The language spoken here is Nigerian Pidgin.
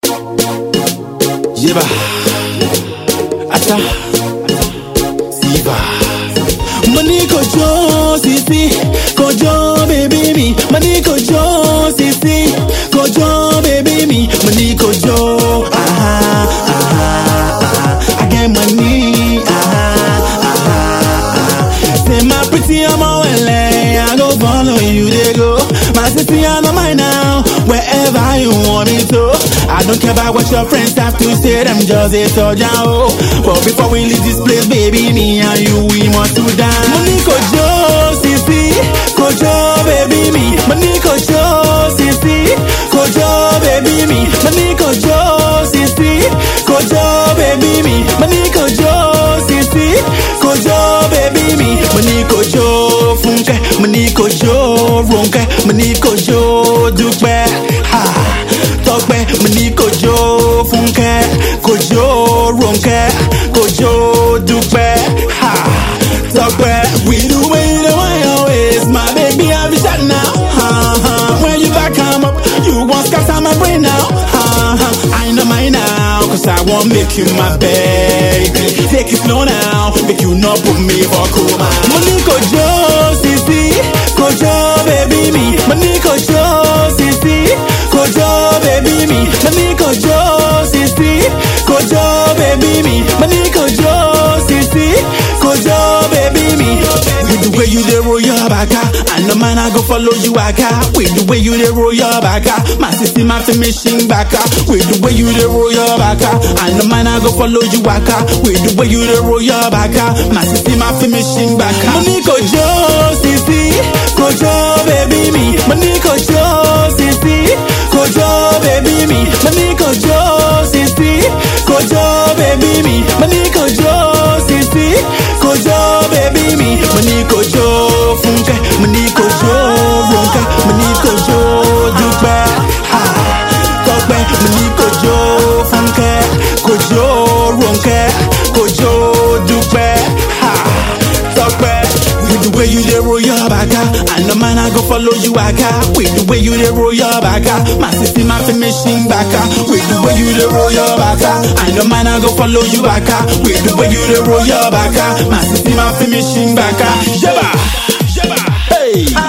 Yeba. Ata. Siva. Money kojo sisi, kojo baby me. Money kojo sisi, kojo baby me. Money kojo, aha, aha, aha. I get money, aha, aha, aha. Say my pretty I'm a well, I go follow you, they go. My city I know mine now, wherever you want me to. I don't care about what your friends have to say, them just a soldier, oh. But before we leave this place, baby, me and you, we must to dance. Money kojo, sisi, kojo, baby, me. Money kojo, sisi, kojo, baby, me. Money kojo, sisi, kojo, baby, me. Money kojo, sisi, kojo, baby, me. Money kojo, funke, money kojo, ronke, money kojo, dupe, ha. Tọ́pẹ́ mo ní kojo fúnkẹ́ kojo ronkẹ́ kojo dúpẹ́ ha Tọ́pẹ́ with the way you dey whine your waist my baby I be shot now ha ha when you back am up you wan scatter my brain now ha ha I know mine now cause I wan make you my baby take it slow now make you no put me for coma. Mo ní kojo sisi kojo baby mi mo ní kojo sisi kojo baby mi mo ní kojo sisi kojo baby mi mo ní kojo sisi kojo baby mi. With the way you dey roll your baka, I know man I go follow you waka. With the way you dey roll your baka, my sister my finishing baka. With the way you dey roll your baka, I know man I go follow you waka. With the way you dey roll your baka, my sister my finishing baka. Mo ní kojo sisi kojo baby mi, mo ní kojo sisi kojo baby mi, mo ní kojo sisi kojo baby mi, mo ní kojo sisi kojo baby mi, mo ní kojo funke, mo ní kojo ronke, mo ní kojo dúpẹ́ ha tọ́pẹ́, mo ní kojo funke, kojo ronke, kojo dúpẹ́ ha tọ́pẹ́. With the way you dey roll your baka, I know man I go follow you waka. With the way you dey roll your baka, my sister my finishing baka. With the way you dey roll your baka, I know man I go follow you waka. With the way you dey roll your baka, my sister my finishing baka. Yeba, yeba, hey.